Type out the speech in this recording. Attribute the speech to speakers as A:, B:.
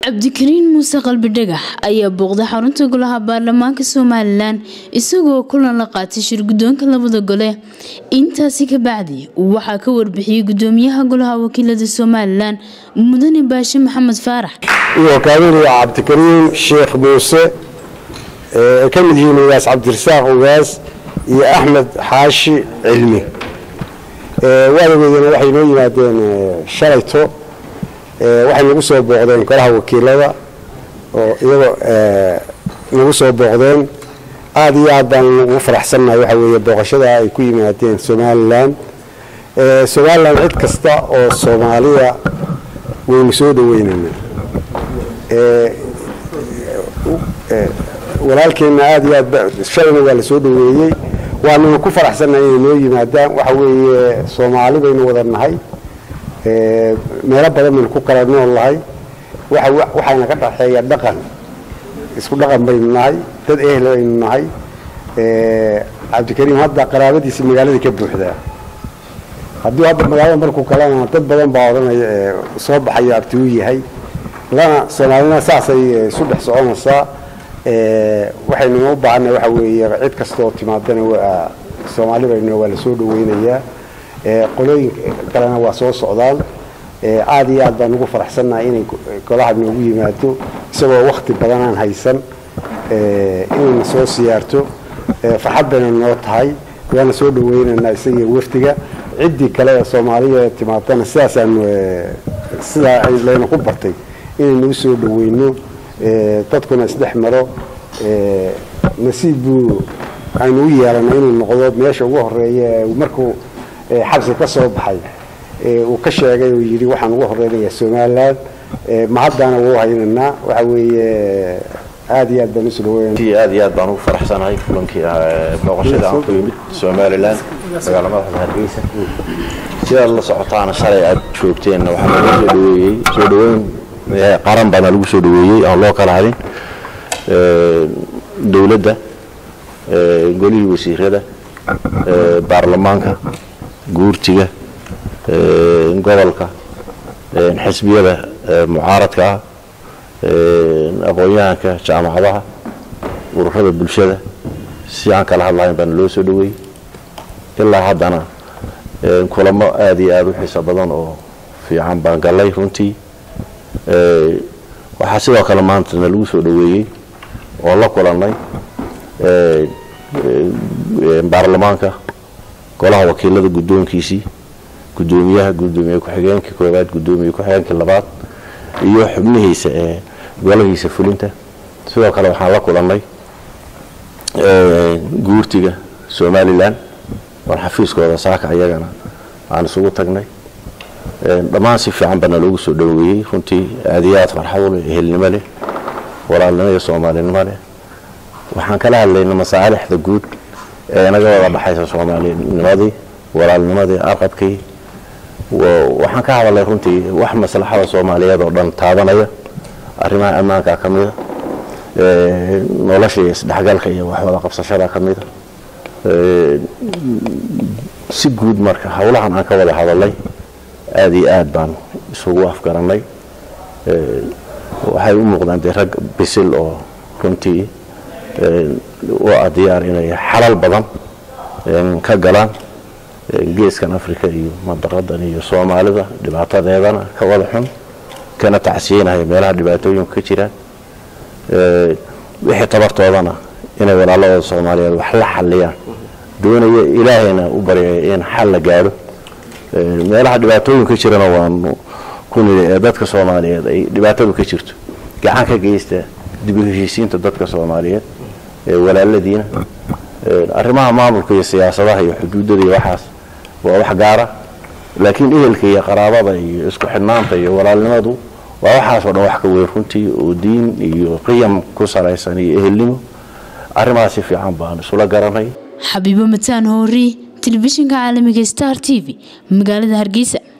A: cabdikariin muuse qalbi dhagax ayaa booqday xarunta golaha baarlamaanka somalilan isagoo kulan la qaatay shirgudoonka labada gole intaasi ka bacdi waxaa ka warbixiyey gudoomiyaha golaha wakiilada somalilan mudane baashe maxamed faarax
B: iyo kaabinaya cabdikariin sheekh muuse ay ka mid yihiin ugaas cabdirasaaq ugaas iyo axmed xaashi cilmi waadageedana waxay noo yimaadeen shalayto waxay nagu soo booqdeen golaha wakiilada oo iyagoo nagu soo booqdeen aada iyo aad baan ugu faraxsannahay waxa weeye booqashada ay ku yimaadeen somalilan somalilan cid kasta oo soomaaliya waynu soo dhaweynaynaa walaalkeenna aada iyo aad shalayna waa la soo dhaweeyey waananu ku faraxsannahay inay noo yimaadaan waxa weeye soomaali baynu wada nahay meelo badan baynu ku kala nool nahay waxayna ka dhaxeeya dhaqan isku dhaqan baynu nahay dad ehel baynu nahay cabdikariim hadda qaraabadiisi magaaladii ka buuxdaa hadduu hadda magaalada markuu kalena dad badan baa odhanaya soo baxayo abti u yahay lana soomaalina saasay isu dhex soconaysaa waxaynu u baahanay waxa weeye cid kastaoo timaadana waa soomaali baynu waa la soo dhaweynayaa qolooyin kalena waa soo socdaan aada iyo aad baan ugu faraxsannahay inay golaha noogu yimaado isagoo wakti badan aan haysan inayna soo siyaarto farxad bayna noo tahay waana soo dhaweynaynaa isagiyo wafdiga ciddii kale ee soomaaliya timaadana sidaasaanu sidaa layna ku bartay inaynu u soo dhaweyno dadkuna isdhex maro nasiib buu aynu u yeelanay inuu noqdo meesha ugu horeeya markuu xabsi ka soo baxay uu ka sheegay oo yidhi waxaan ugu horeynayaa somalilan mahaddaana wuu haynaynaa waxa weeye aada iyo aad baan usu dhaweynaa
C: aad iyo aad baan ugu faraxsanahay kulankii booqashada aan ku yimid somalilan magaala madaxda hargeysa sidaad la socotaana shalay aad joogteenna waxaa lagu soo dhaweeyey soo dhaweyn qaran baana lagu soo dhaweeyey aan loo kala hadin dowladda golihii wasiirada baarlamaanka guurtiga gobolka xisbiyada mucaaradka ah aqoon-yahanka jaamacadaha ururada bulshada si aan kala hadlahayn baana loo soo dhaweeyey ilaa haddana kulamo aada iyo aada u xiiso badan oo fiican baan gallay runtii waxaa sidoo kale maantana lagu soo dhaweeyey oo la kulannay baarlamaanka golaha wakiilada guddoonkiisii guddoomiyaha guddoomiye ku-xigeenkii koowaad guddoomiye ku-xigeenkii labaad iyo xubnihiisa ee golahiisa fulinta sidoo kale waxaan la kulannay guurtiga somalilan war xafiiskooda saaka iyagana aan isugu tagnay dhammaan si fiican baana loogu soo dhaweeyey runtii aada iyo aad farxado leh ehelnimo leh walaalnimo iyo soomaalinimo leh waxaan kala hadlayna masaalixda guud ee naga wada dhaxaysa soomaalinimadii walaalnimadii arqabkii waxaan ka hadalay runtii wax maslaxada soomaaliyeed oo dhan taabanaya arrimaha ammaanka ka mida nolosha iyo isdhexgalka iyo waxwada qabsashada ka mida si guud marka howlahan aan ka wada hadalay aada iyo aad baan isugu afgarannay waxay u muuqdaan dee rag bisil oo runtii u ah diyaar inay xalal badan ka galaan geeskan africa iyo mandaqadan iyo soomaalida dhibaatadeedana ka wada xun kana tacsiinaya meelaha dhibaatooyinku ka jiraan wixii tabartoodana inay walaaladooda soomaaliyeed wax la xaliyaan doonaya ilaahayna u baryaya in xal la gaadho meelaha dhibaatooyin ka jirana waanu ku nili ee dadka soomaaliyeed ay dhibaatadu ka jirto gacan ka geysta dib u heshiisiinta dadka soomaaliyeed ee walaaladiina arrimaha maamulka iyo siyaasadaha iyo xuduudada iyo waxaas waa wax gaara laakiin ehelka iyo qaraabada iyo isku xidhnaanta iyo walaalnimadu waa waxaasoo dhan wax ka weyn runtii oo diin iyo qiyam ku salaysan iyo ehelnimo arrimahaas si fiican baan isula garanay
A: xabiibo mataan hoori telefishinka caalamiga star t v magaalada hargeysa